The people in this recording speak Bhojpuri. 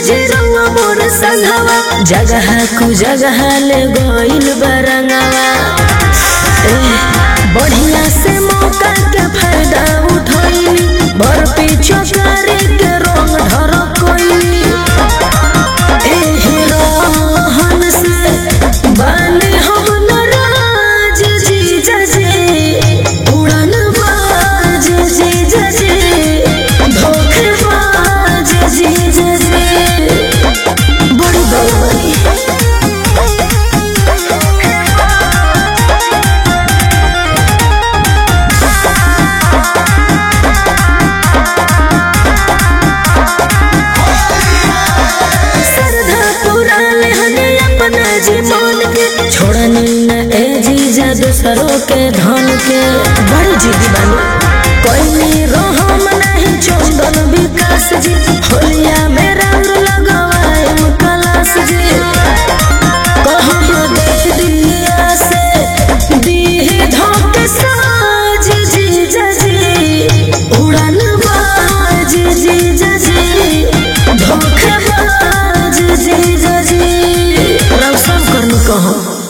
जी रउआ मोर संघवा जगह कु जगह ले गइल बरंगवा ए, बढ़िया से मौका के फायदा उठैली बर पीछो करे के रंग ढरकैली एही रहन से बानी हम नाराज जीजा जी उड़न बाज जीजा जी धोखेबाज जीजा जी बड़ी बड़ी श्रद्धा पुराने हने अपना जीवन के छोड़नी न ए जीजा दूसरों के धन के बड़ी जिद्दी बानी कोई रोहम नहीं चंदन विकास जी होलिया में रंग लगवाए कलास जी कहम दे दिया से दीही धोके साज जीजा जी उड़न बाज जीजा जी धोखेबाज जीजा जी रौशन करनी कहो